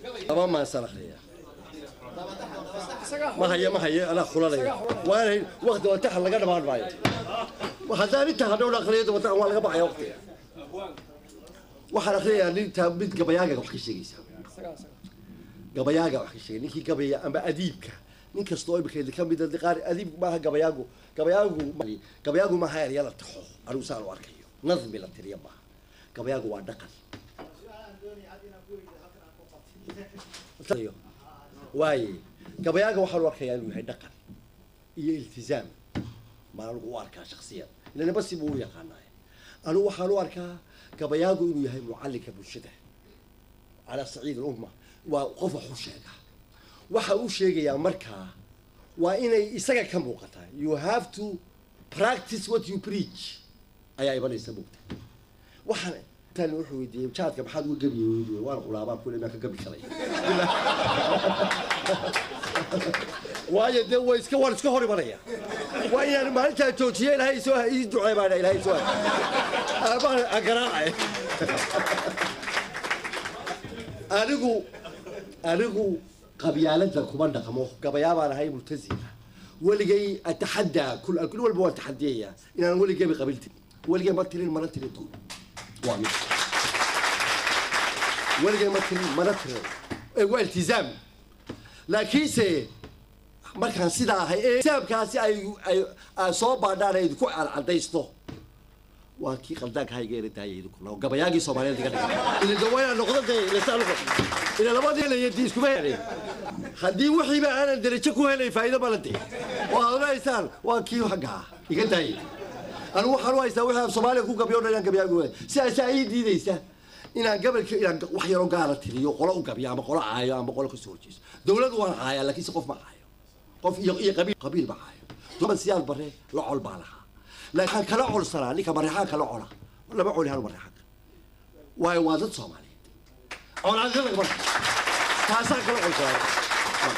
laba maasan akhriya ma haye ma haye anaa kulanaya waana waqti wataxa laga dhamaan maayo haddaan intaa hadhow akhriyo wataxa waa laga baxaya waqtiga waxaan akhriyayaa ninta mid gabayaaga wax ka sheegaysa gabayaaga wax ka sheegay ninkii gabaya ama adiibka nin kastoo imika ka mid qaar adiibku maaha gabayaagu gabayaagu gabayaagu maaha erya la taxo anigu saan u arkayo nadmi la tiriya maaha gabayaagu waa dhaqan waaye gabayaaga waxaan u arkayaa inuu yahay dhaqan iyo iltizaam ma anigu u arkaa shaksiyan ila niba si buu u yaqaanaay anigu waxaan u arkaa gabayaagu inuu yahay mucallinka bulshada calaa saciid alumma waa qof wax u sheega waxa uu sheegayaa markaa waa inay isaga ka muuqataa you have to practice what you preach ayaa imanaysa mugta waxaan tan wuxuu weydiiyey jaadka maxaad uga gabiye weydiye waan qulaabaa kule maan ka gabi karay waayo dee way iska waan iska hor imanaya waa inaan maalintaa joojiye ilaahay soo ii ducee baa ilaahay soo baan agaraacay anigu anigu qabyaalada kuma dhaqmo gabayaa baan ahay multazima weligay ataxaddaa kul kul walba waan taxadiyayaa inaan weligayba qabiltin weligay ma tirin mana tirin doon waa mid weligay ma tirin mana tirin ee waa iltizaam laakiinse markaan sidaa ahay ee iltizaamkaasi ay ay soo baadhaan ay ku cadaysto waa kii qaldaanka hayga era daayay idinku gabayaagii soomaaliyeed iga dhigay ila dawayna noqdo dee ila noqo ila labadii la yadi iskuma helay haddii wixiiba aanan darajo ku helay faa'iido ma la dee oo aad onaysaan waa kii xagga ah iga daayay anigu waxaan u haystaa wixii aan soomaaliya ku gabiyo dhan inaan gabayaagu waay sidaasaa ii diidaysa inaan gabalka inaan wax yaroo gaala tiriyo qolo u gabiyo ama qolo caayo ama qolo kasoo horjeeso dawladu waan caayaa laakiinse qof ma caayo qof iyo iyo qabiil qabiil ma caayo duman siyaad bare la col baa lahaa laakiin kala colsanaa ninka mareexaan kala cola lama coli hal mareexaanka waayo waa dad soomaaliyeed colaadada marka taasaa kala colsanaa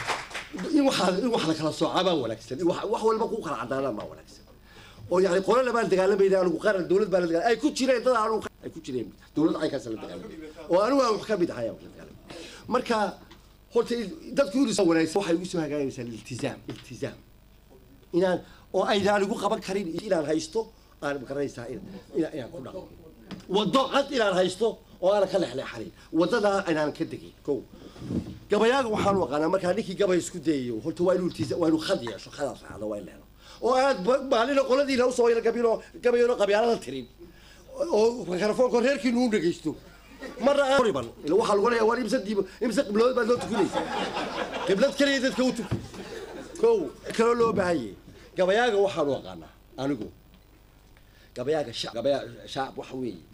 in waxaa in wax la kala soocaa baa wanaagsan in wax walba ku kala cadaanaan baa wanaagsan oo yani qolo lamaan dagaalamayna anigu qaran dawlad baa la dagaal ay ku jireen dad aanu ay ku jireen dawlad aykaas la dagaalamay oo anigu aan wax ka mid ahay aan la dagaalamay marka horta dadku inuu soo wanaagsan waxay ugu soo hagaagaysaa iltizaam iltizaam inaan oo aynaan igu qaban karin inaan haysto aan garanaysaa inaan ku dhaqmo waddo cad inaan haysto oo aanan ka lexleexanin waddadaa inaan ka degin ko gabayaaga waxaan u aqaanaa markaa ninkii gabay isku dayayo horta waa inuu iltiza waa inuu khad yeesho khadaas raacdo waa in leelo oo aad maalina qoladiina usoo yara gabino gabayano qabyaalada tirin oo mikrofoonka reerkiinu u dhegaysto marna aan riban ila waxaa lagu leeyahay war imse diib imse qiblood baad loo tukinaysa qiblad kaliya dadka u tuki ko kaloo loo baahanye gabayaaga waxaan u aqaanaa anigu gabayaaga shacab gabayaa shacab waxa weeye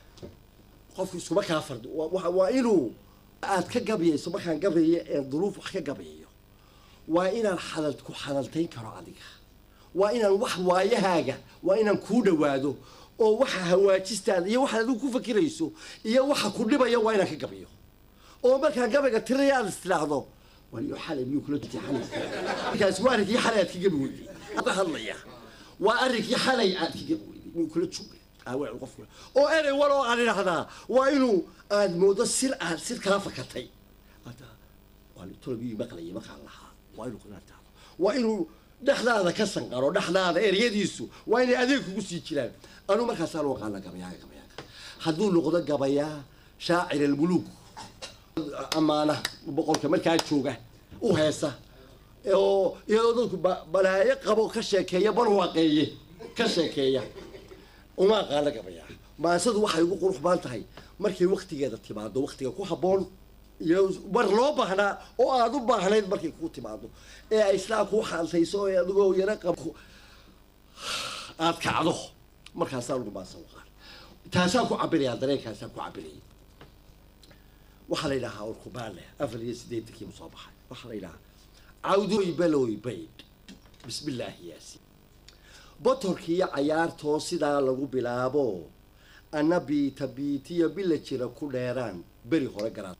qofku iskuma kaa fardo waa inuu aad ka gabayayso markaan gabayo ee duruuf wax ka gabayayo waa inaan xadal ku xadaltayn karo adiga waa inaan wax waayahaaga waa inaan kuu dhawaado oo waxa hawaajistaada iyo waxaad adigu ku fakirayso iyo waxa ku dhibaya waa inaan ka gabayo oo markaan gabayga tiraya aad istiraahdo waliyo xalay miyuu kula jitixanaysa markaas waa arrinkii xalay aad ka gabi weyday ka hadlaya waa arrinkii xalay aad ka gabi weyday miyuu kula joogay aawaa qofku oo erey wal oo aan idhahdaa waa inuu aad moodo sir aad sir kala fakatay waa tologii maqlayay maqaan lahaa waa inuu inaad tahdo waa inuu dhexdaada ka sanqaro dhexdaada eryadiisu waa inay adeeg kugu sii jiraan anuu markaasaan u aqaana gabayaaga gabayaaga hadduu noqdo gabayaa shaacir almuluuk amaana boqolka markaa jooga u heesa oo iyadoo dadku balaayo qabo ka sheekeeya barwaaqeeye ka sheekeeya uma aqaana gabayaa maasadu waxay ugu qurux baan tahay markay waktigeeda timaado waktiga ku habboon iyo mar loo baahnaa oo aada u baahnayd markay kuu timaado ee ay islaa kuu xaaltayso ee adigoo yaro qab aada kacdo markaasaa lagu maasa uqaan taasaan ku cabiraya dareenkaasaan ku cabiraya waxaa la yidhahaa urkubaale afar iyo siddeetankii soo baxay waxaa la yidhahaa cawdoy baloy bayd bismillaahi yaasi botorkii iyo cayaartoo sidaa lagu bilaabo ana biita biitiyo bila jira ku dheeraan beri hore garaan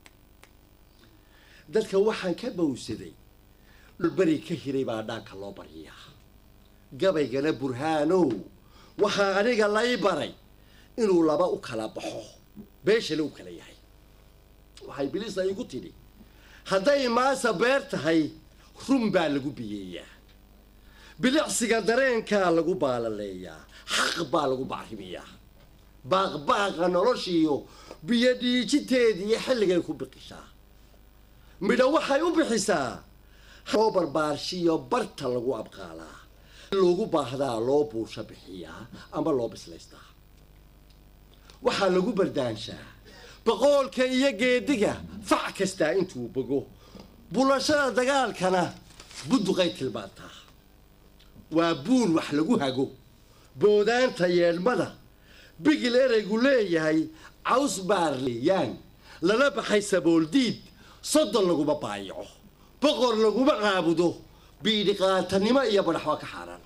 dadka waxaan ka bowsaday dhulberi ka hiray baa dhaanka loo baryaa gabaygana burhaanow waxaa aniga lay baray inuu laba u kala baxo beeshana u kala yahay waxay bilisa igu tidhi hadday maasa beer tahay run baa lagu biyeeyaa bilicsiga dareenkaa lagu baalaleeyaa xaq baa lagu bacrimiyaa baaqbaaqa noloshiiyo biyo dhiijiteediiyo xilligay ku biqishaa midho waxay u bixisaa loo barbaarshiyo barta lagu abqaalaa loogu baahdaa loo buusha bixiyaa ama loo bislaystaa waxaa lagu bardaanshaa boqoolka iyo geediga fac kastaa intuu bogo bulashada dagaalkana budduqay tilmaantaa waa buul wax lagu hago boodaanta yeedhmada bigil ereygu leeyahay caws baarleeyaan lala baxay sabooldiid soddon laguma baayaco boqor laguma caabudo biidhiqaatanimo iyo badhaxba ka xaaraan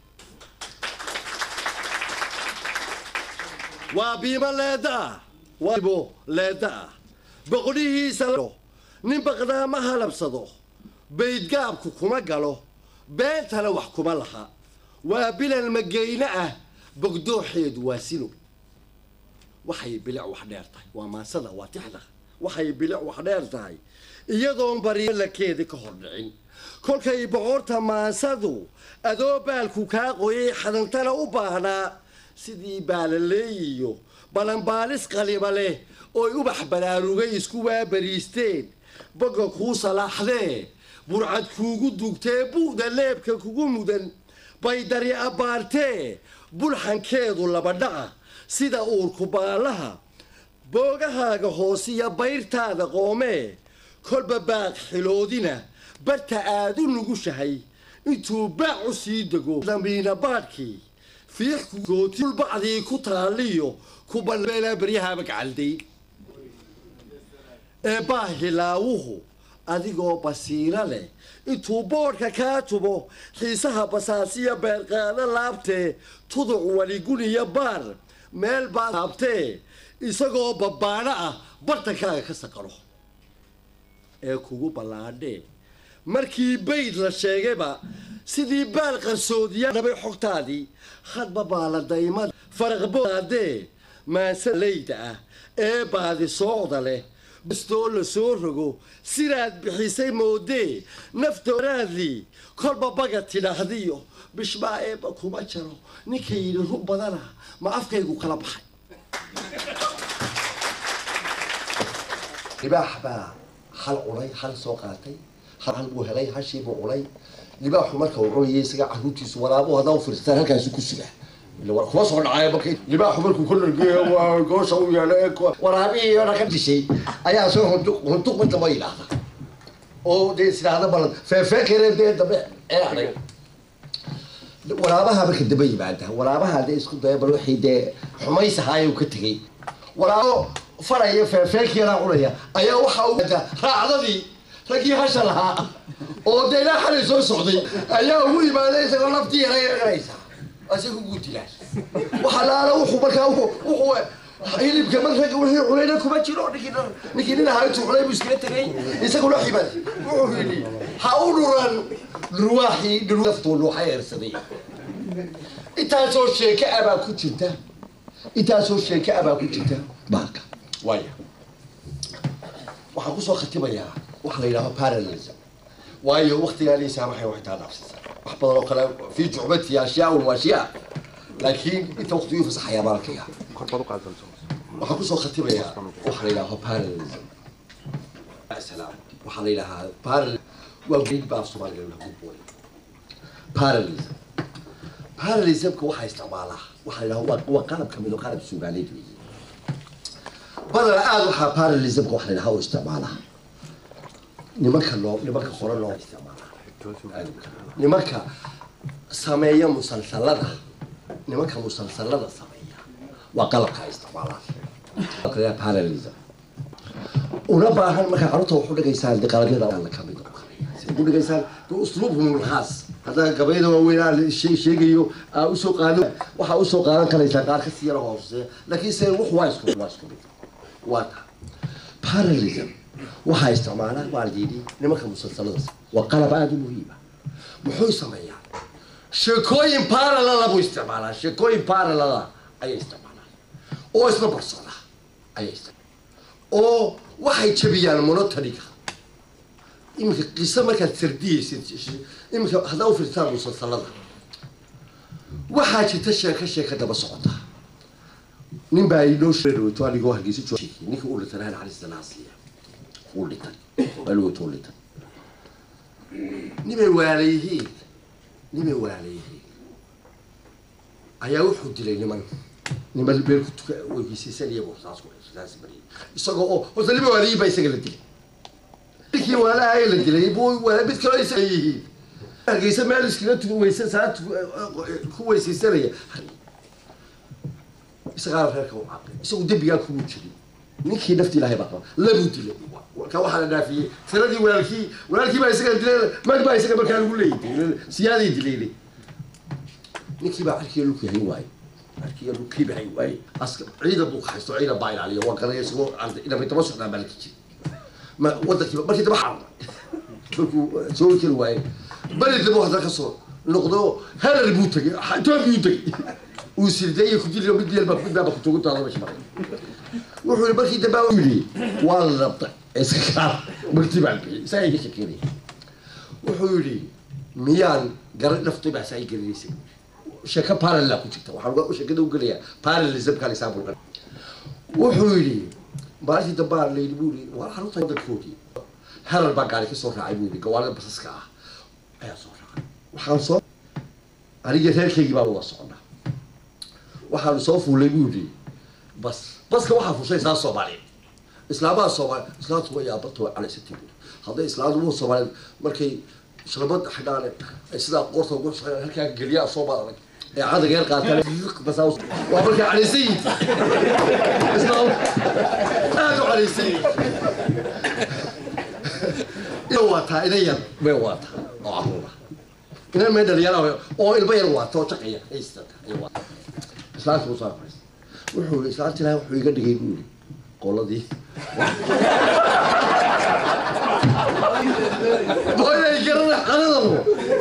waa biimo leeda ah waabo leeda ah boqodhihiisa nin baqdaama halabsado baydgaabku kuma galo beentana wax kuma laha waa bilan mageyne ah bogdooxeedu waa silo waxay bilic wax dheer tahay waa maasada waa tixda waxay bilic wax dheer tahay iyadoon barilakeedi ka hor dhicin kolkay boqorta maasadu adoo baalku kaa qoyay xadantana u baahnaa sidii baalaleeyiyo balanbaalis qaliba leh ooy ubax baraarugay isku waabariisteen boga kuu salaaxdee burcad kuugu dugtee bu'da leebka kugu mudan baydari abbaartee bulxankeedu laba dhaca sida uurku baalaha boogahaaga hoosiya bayrtaada qoomee kolba baaq xiloodina barta aad u nugushahay intuu baac u sii dego damiina baadhkii fiixkugootilbacdii ku taaliyo kubalbeelaa baryahaaba gacalday ee baahilaawuhu adigoo basiiro leh intuu boodhka kaa tubo xiisaha basaasiya beerqaado laabtee tuduc waliguniyo baar meel baa laabtee isagoo babbaadho ah bartankaaga ka saqaro ee kugu ballaadhee markii bayd la sheegayba sidii baal qarsoodiya dhabay xogtaadii hadba baaladaymada faraqboadee maansalayda ah ee baadi soocda leh bastoo la soo rogo sidaad bixisay moodee naftooraadlii kolba baga tidhaahdiyo bishbaa eeba kuma jaro ninka yidhi rug badana ma afkaygu kala baxay libaax baa hal cunay hal soo qaatay hal buu helay hashiibuu cunay libaaxu marka uu cunayay isaga caruurtiisu waraabo hadaa u firstaan halkaasu ku sugaa kuma soo dhacay marka libaaxu markuu ka dhargeeyo goosha u yeedho waraabihii ona ka dishay ayaa soo hunduq mid damba yidhaahda oo dee isidhaahda balan feefeekere dee dambe eexday waraabaha marka daba yimaada waraabaha dee isku daya bal wixii dee xumaysahaayuu ka tegey waraabo faraya feefeekii yaraa cunaya ayaa waxa u raacdadii raggii hasha lahaa oo dee ilaa xalay soo socday ayaa ugu yimaaday isagoo laftii yara eeganaysa isaga ugu dilaan waxa laala wuxuu markaa wuxuu hilibka mar ragga wixii cunayna kuma jiro ninkii ninkii nin ahaa intuu cunay buu iskaga tegay isaguna xibad wuxuu yidhi ha u dhuran dhurwaaxii dhurwaftuu nuuxa eersaday intaasoo sheeke abaa ku jirta intaasoo sheeke abaa ku jirta baalka waaya waxaan kusoo khatimayaa waxa la yidhahdo parallelism waayo waktigaani saamaxay waxay taa dhaafsisa wax badan oo kale fi jucbati ashyaa wa ashyaa laakiin inta waqti uu fasaxayaa baalkaya waxaan kusoo khatimayaa waxa la yidhahdo parallelism salaam waxaa la yidhahaa paral waa geed baa soomaaliga lagu booy parallelism parallelismka waxaa isticmaalaa waxaa la yidhahdaa waa qalab kamid oo qalab suugaaleed weeye badana aada waxaa parallelismka waxa la yidhahaa oo isticmaalaa nimanka loo nimanka hore loo isticmaalaa nimanka sameeya musalsalada nimanka musalsalada sameeya waa qalabka ay isticmaalaan parallelism una baahan markaa carruurta waxu dhigaysaan de qalabyada alla ka mid ugu dhigaysaan usluubhum lkhaas haddaa gabayada waaweyn aan sheegayo aa usoo qaado waxaa usoo qaadan karaysaa qaar ka sii yara hooseeya laakiin se wux waa isku waa isku mid waa ta parallelism waxaa isticmaalaa waa la yidhi nimanka musalsalada waa qalab aada u muhiima muxuu sameeyaa sheekooyin paralala buu isticmaalaa sheekooyin paralala ayay isticmaalaa oo isla barsada ayay isticmaalaa oo waxay jabiyaan monotoniga iminka qiso markaad sardiyeysid iminka haddaa u fiirtaan musalsalada waxaa jirta sheeko sheeka daba socota nin baa inoo sheegato anigoo hargeysa joogay ninka u dhintay rahan cali danaasliya uu dhintay alowto u dhintay nimay waalayihiin nimay waalayihiin ayaa wuxuu dilay niman niman beelku tuka weygiisaysanaya saas ku saas mariyay isagoo oo horta nima waalayihiin baa isaga la dilay ninkii waalaha ee la dilay buu waa mid kaloo isaga yihiin hargeysa meel iskaga tu weysa saat ku weysaysanaya isagaa reerka u caaqay isagu dembigaa kugu jirin ninkii nafti ilaahay baa qaba labuu dilay ka waxaa la dhaafiyey tiradii walaalkii walaalkii baa isaga dilay mag baa isaga markaa lagu leeyay siyaaday dilaynay ninkii baa cirkii lukii hayn waaye cirkii lukii baa hayn waaye aska ciidan buu haysto ciidan baa ilaaliya waa garanaya isagoo arday inamay daba socdaan baa la kijiri ma wadankiiba markii daba xarna markuu soo keli waaye beri daba hadda ka soo noqdo herar buu tegay toon buu tegay uu sirdeeyay ku dili mid yalba mid baa ku tugu taada meesha maray wuxuu yidhi markii dambe uu yidhi waa la rabtay iska kaar markii baan bixiyay isagaa iga shekeynaya wuxuu yidhi miyaan garan naftay baa saa gelinaysa sheeko parallel ku jirta waxaan uga sheekada u gelayaa parallelismka example wuxuu yidhi maalintii dambe aan layidhi buu yidhi waa xarunta wadankoodii herar baa gaari ka soo raacay buu yidhi gawaarida basaska ah ayaa soo raacay waxaan soo aniga reerkaygii baan wada socnaa waxaanu soo fuulay buu yidhi bas baska waxaa fushay islaam soomaaliyeed islaamaha soomaali islaamtu way aabarta way calaysatay buu hadday islaamtu soomaaliyeed markay shalabad xidhaan ay sidaa qoorta ugu shaqeeyaan halkaa geliyaa soo baadag ee cadag yar qaataan bas waa markay calaysan yihiin islaam aad u calaysan yihiin ina waataa ina yar bay waataa oo caruura ina mee dhalinyara oo ilmo yar waata oo jaqaya haystata ay waata islaamka usoo aqraysa wuxuu yii islaamta ilahay wuxuu iga dhigay buu yidhi qoladii boynay garana qanadabo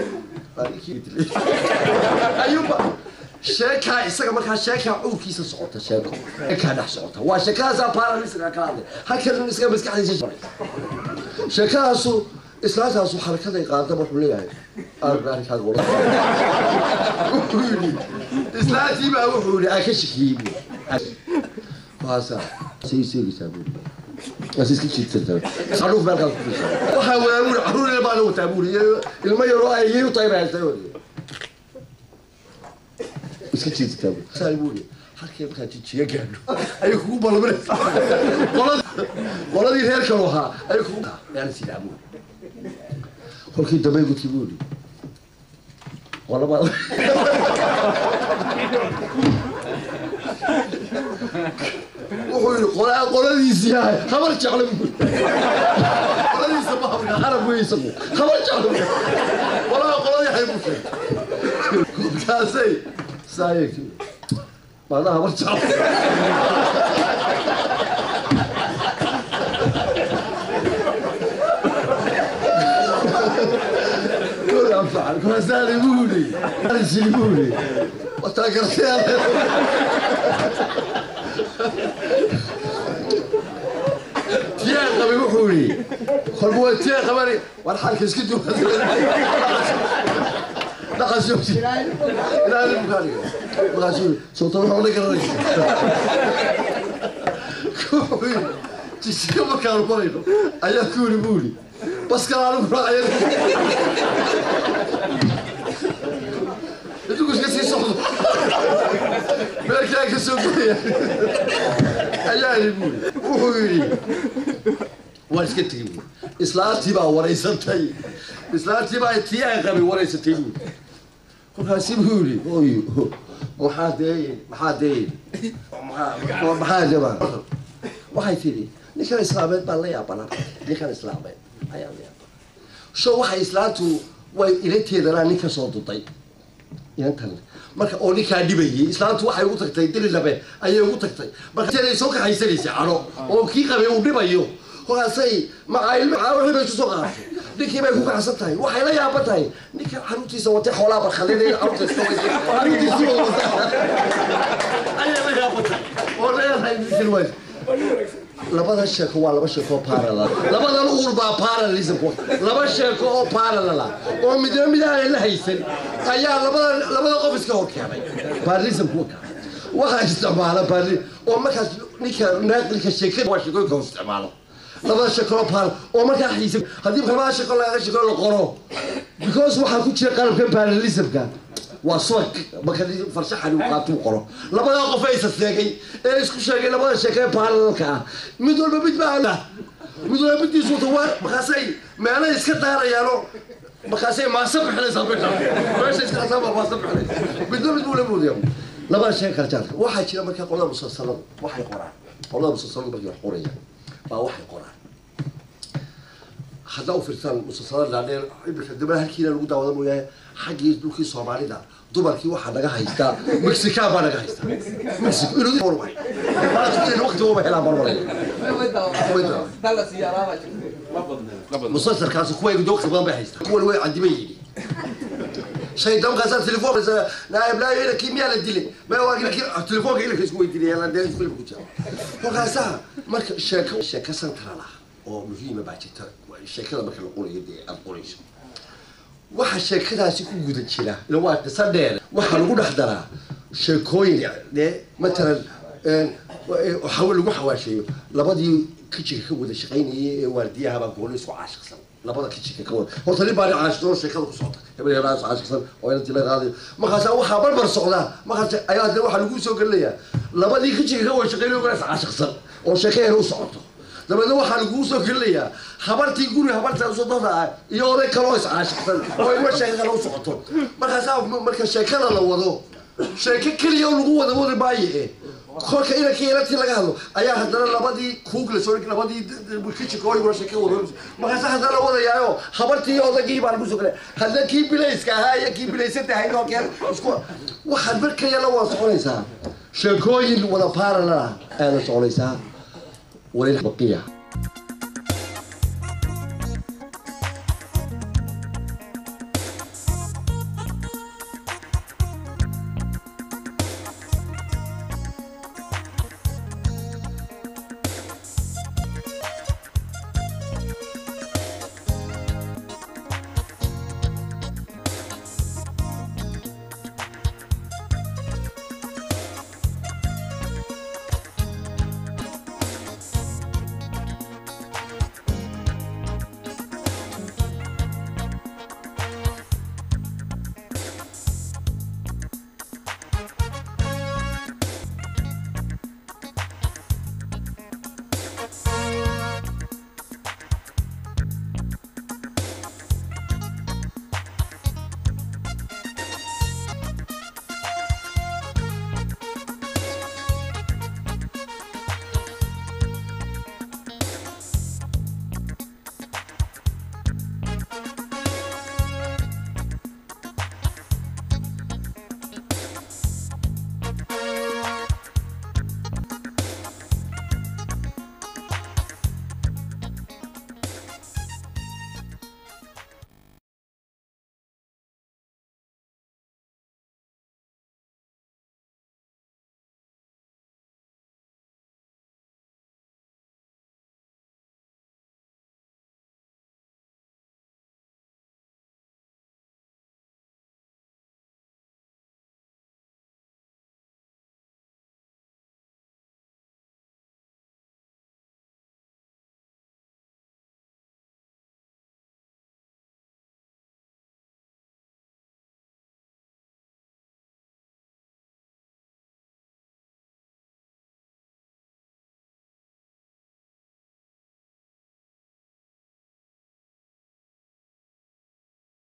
ayuuba sheekaa isaga markaa sheekaa cawrkiisa socota sheeko sheekaa dhex socota waa sheekadaasaa paralisiga kala hadlay halkan isaga maskaxdiisa sheekadaasu islaantaasu xarakaday qaadaba wuxuu leeyahay arrinkaaga wala wuxuu yidhi islaantii baa wuxuu yidhi aa ka shakiyey buu waasa say seegaysaa buu asiska jiidsantaa sanuuf meelkaas ku fisa waxaa wadaa buu caruur ilma ana wataa buu ilmo yaroo ay iyay u tahay baa haystay wadi iska jiidsataa buu saa buu yidhi halkee markaa jijiga gaadho ayay kugu balminaysaa qoladii reerkan ahaa ayay kugu meel sidaa buu kolkii dambe gudkii buu yidhi qolaba wuxuu yidhi qolaa qoladiisii yahay habar jecla buu qoladiisa ma habka arab wey isagu habar jecla buu qolaa qoladii hay buu sheegay kolkaasay saayekii maana habar jecla anfacan kolkaasaa buu yidhi arisili buu yidhi wataa gartay tiyaa qabay wuxuu yidhi kolba waa tiyaa qabani war xalka iska duwa dhaqashooti ilaahay bukaaniga markaasuu yidhi soota waxaa la garanaysa wuxuu yidhi jisiga markaanu qorayno ayaa ku yidhi buu yidhi baskala anigu raacaya idigu iska sii socdo meelkaa ka soo gelaya ayaa yidhi buu yidhi wuxuu yidhi waan iska tegey buu islaantii baa waraysatay islaantii baa tii aan qabay waraysatay buu kolkaasi buu yidhi oy maxaa deeyin maxaa deeyin maxaa maxaa jabaan waxay tidhi ninkan islaameed baan la yaabanaa ninkan islaameed ayaa la yaabana sho waxay islaantu way ilanteedanaa nin ka soo duday inantan marka oo ninkaa dhibayay islaantu waxay ugu tagtay dili labe ayay ugu tagtay markaay soo kaxaysanaysay cano oo kii qabay uu dhibayo kolkaasay macaailmwixii bay isu soo qaadatay ninkii bay ku kacsan tahay waxay la yaaban tahay ninkan xaruntiisa watay xoolaa barkhalina carruurta iska waysay xaruntiisii wada wataa ayay la yaaban tahay oo leedahay ninkan ways labada sheeko waa laba sheeko oo parallel labadan uur baa parallelism laba sheeko oo parallel ah oo midna mid aanay la haysan ayaa labada labada qof iska hor keenay parallelism kuwa ka waxaa isticmaala parallel oo markaas ninka naaqilka sheekada waa sheekooyinka uu isticmaalo labada sheeko oo parallel oo markaa xiisa haddii labada sheeko laga sheeko la qoro because waxaa ku jira qalabka parallelismka waa swag marka farshaxani uu qaatuu qoro labadaa qof ee isa seegay ee isku sheegay labada sheeke ee parallelka ah mid walba mid baa mid walba middiisu wata waa markaasay meelay iska daarayaano markaasay maasa bixinaysaa bisha meesha iska asaaba maasa bixinaysa midba mid buu la moodaya labada sheeke kala jaarka waxaa jira markaa qolada musalsaladu waxay qoraan qolada musalsaladu markay wax qorayaan baa waxay qoraan haddaa u fiirtaan musalsalada dhaadheer ibilka dabada halkiina lagu daawada mooyaane xaggii dhulkii soomaalida dumarkii waxaa naga haystaa mexican baa naga haystaa mexico inuu waqti uma helaan marmalay musalsalkaasi kuwa waqti badan bay haystaa kuwan way cadiban yihiin shaydaankaasa telefoon naayib naayib ina kimiyaa la dilay ma waa telefoonka ilinka isku weydiinaya dee film ku jira kolkaasaa marka sheeko sheeko central ah oo muhiima baa jirta sheekada marka la qorayo dee aada qorayso waxa sheekadaasi ku guda jira ila waa qisa dheer waxaa lagu dhex daraa sheekooyin dee matalan xawe lagu xawaasheeyo labadii kijinka ka wada shaqaynayay ee waardiyahabaa goolo isku caashiqsan labada kijinka ka wada horta nin baa nin caashiqsan sheekada ku socota hebel heeraas caashiqsan oo inantii la qaadayo markaasa waxaa barbar socdaa markaas ayaa de waxaa lagu soo gelinayaa labadii kijinka ka wada shaqaynayay oo is caashiqsan oo sheekaheena u socoto dabeedna waxaa laguu soo gelinayaa habartii guri habarta sodada ah iyo oday kaloo is caashiqsan oo ilma sheeka kale u socoto markaasaa marka sheekada la wado sheeko keliya oo lagu wada wadi maayo e kolka inankii inantii laga hadlo ayaa haddana labadii kuug la soo labadii kijikooyiguna sheeka wado markaasa haddana la wadayaayo habartii iyo odaygii baa lagu soo gelaya hadna kii bilayska ahaa iyo kii bilaysanta ahayd oo keen isku waxaad markaya la wada soconaysaa sheekooyin wada parallel ah aada soconaysaa وللبقية